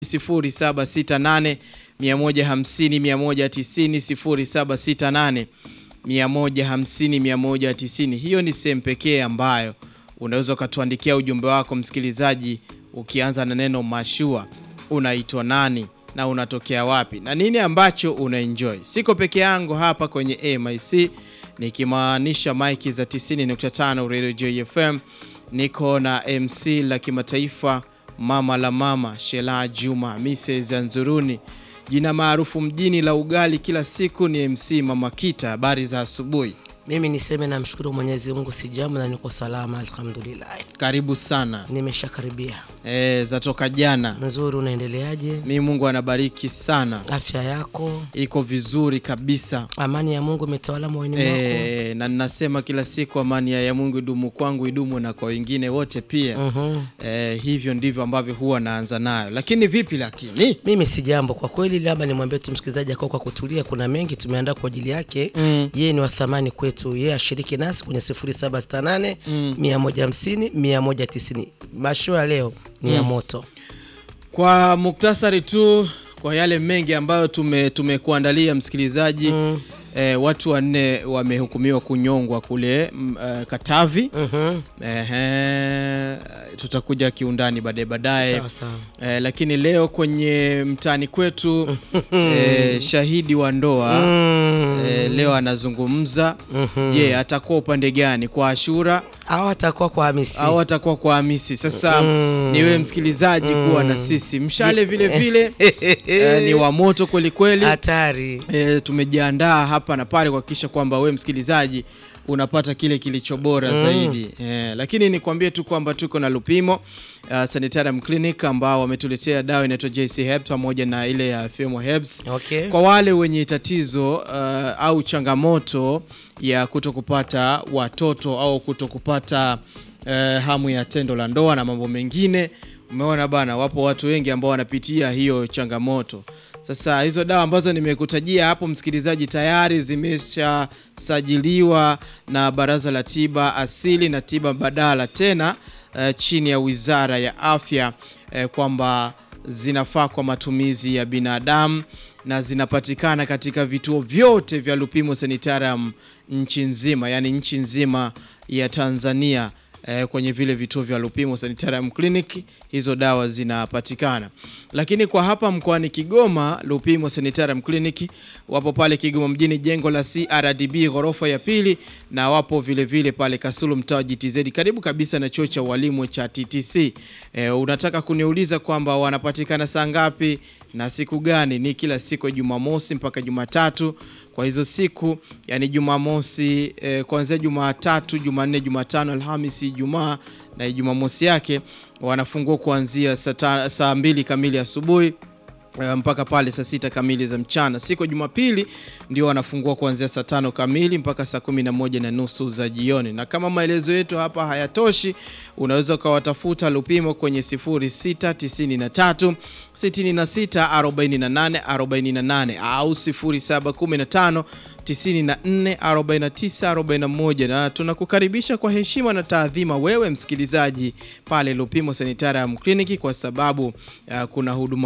0768 150 190 0768 150 190. Hiyo ni sehemu pekee ambayo unaweza ukatuandikia ujumbe wako msikilizaji, ukianza na neno mashua, unaitwa nani na unatokea wapi na nini ambacho unaenjoy. Siko peke yangu hapa kwenye AMIC nikimaanisha maiki za 90.5 Radio JFM. Niko na MC la kimataifa mama la mama Shela Juma Mrs Anzuruni, jina maarufu mjini la ugali kila siku ni MC Mama Kita. Habari za asubuhi, Mimi niseme namshukuru Mwenyezi Mungu, si jambo na niko salama alhamdulillah. karibu sana. Nimeshakaribia. E, zatoka jana. Nzuri, unaendeleaje? Mi Mungu anabariki sana, Afya yako, iko vizuri kabisa. amani ya Mungu imetawala moyoni mwako. E, na ninasema kila siku amani ya Mungu idumu kwangu, idumu na kwa wengine wote pia. Mhm. E, hivyo ndivyo ambavyo huwa naanza nayo. Lakini vipi lakini Mimi si jambo kwa kweli, labda nimwambie tu msikilizaji akao kwa kutulia. Kuna mengi tumeandaa kwa ajili yake. Yeye ni wa thamani kwetu, yeye ashiriki nasi kwenye 0768 150 190. Masho ya leo ni ya moto. Kwa muktasari tu kwa yale mengi ambayo tume tumekuandalia msikilizaji eh, watu wanne wamehukumiwa kunyongwa kule mm, eh, Katavi. Mhm. Ehe, tutakuja kiundani baadaye baadaye. Sawa sawa. Eh, lakini leo kwenye mtaani kwetu eh, shahidi wa ndoa Mm. eh, leo anazungumza. Je, atakuwa upande gani, kwa Ashura Au atakuwa kwa Hamisi. au atakuwa kwa Hamisi? Sasa ni wewe msikilizaji kuwa na sisi mshale vile vile eh, ni wa moto kweli kweli. Hatari. E, tumejiandaa hapa na pale kuhakikisha kwamba we msikilizaji unapata kile kilicho bora zaidi e, lakini nikwambie tu kwamba tuko na Lupimo uh, Sanitarium Clinic ambao wametuletea dawa inaitwa JC Herbs pamoja na ile ya Femo Herbs Okay. kwa wale wenye tatizo uh, au changamoto ya kuto kupata watoto au kuto kupata uh, hamu ya tendo la ndoa na mambo mengine. Umeona bana, wapo watu wengi ambao wanapitia hiyo changamoto. Sasa hizo dawa ambazo nimekutajia hapo, msikilizaji, tayari zimeshasajiliwa na Baraza la Tiba Asili na Tiba Mbadala, tena uh, chini ya Wizara ya Afya uh, kwamba zinafaa kwa matumizi ya binadamu na zinapatikana katika vituo vyote vya Lupimo Sanitarium nchi nzima, yani nchi nzima ya Tanzania. Eh, kwenye vile vituo vya Lupimo Sanitarium Clinic hizo dawa zinapatikana, lakini kwa hapa mkoani Kigoma, Lupimo Sanitarium Clinic wapo pale Kigoma mjini, jengo la CRDB ghorofa ya pili, na wapo vile vile pale Kasulu, mtaa wa GTZ, karibu kabisa na chuo cha walimu cha TTC. Eh, unataka kuniuliza kwamba wanapatikana saa ngapi na siku gani? Ni kila siku ya Jumamosi mpaka Jumatatu. Kwa hizo siku yani Jumamosi eh, kuanzia Jumatatu, Jumanne, Jumatano, Alhamisi, Ijumaa na Jumamosi yake wanafungua kuanzia saa ta- saa mbili kamili asubuhi eh, mpaka pale saa sita kamili za mchana. Siku ya Jumapili ndio wanafungua kuanzia saa tano kamili mpaka saa kumi na moja na nusu za jioni. Na kama maelezo yetu hapa hayatoshi, unaweza ukawatafuta Lupimo kwenye 0693 66 48 48 au 0715 94 49 41, na tunakukaribisha kwa heshima na taadhima wewe msikilizaji pale Lupimo Sanitarium Clinic kwa sababu uh, kuna huduma